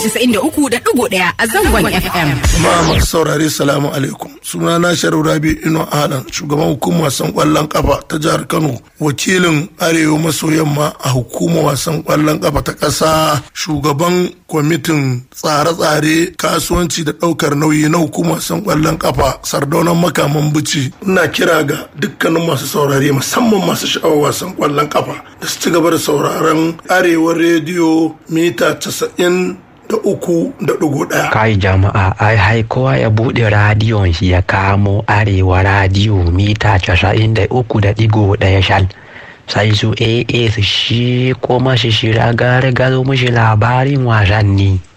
casa'in da uku da ɗigo ɗaya a zangon FM. Jama'a masu saurare salamu alaikum. Suna na Sharif Rabi Ino Alan shugaban hukumar wasan kwallon kafa ta jihar Kano wakilin Arewa maso yamma a hukumar wasan kwallon kafa ta ƙasa shugaban kwamitin tsare-tsare kasuwanci da ɗaukar nauyi na hukumar wasan kwallon kafa sardaunan makaman bici ina kira ga dukkanin masu saurare musamman masu sha'awar wasan kwallon kafa da su ci gaba da sauraron Arewa rediyo mita casa'in da uku da ɗigo ɗaya. Kai jama'a ai hai kowa ya buɗe radiyon shi ya kamo arewa radiyo mita casa'in da uku da ɗigo ɗaya shal. Sai su AA su shi kuma shi shira gare gazo mishi labarin wasanni.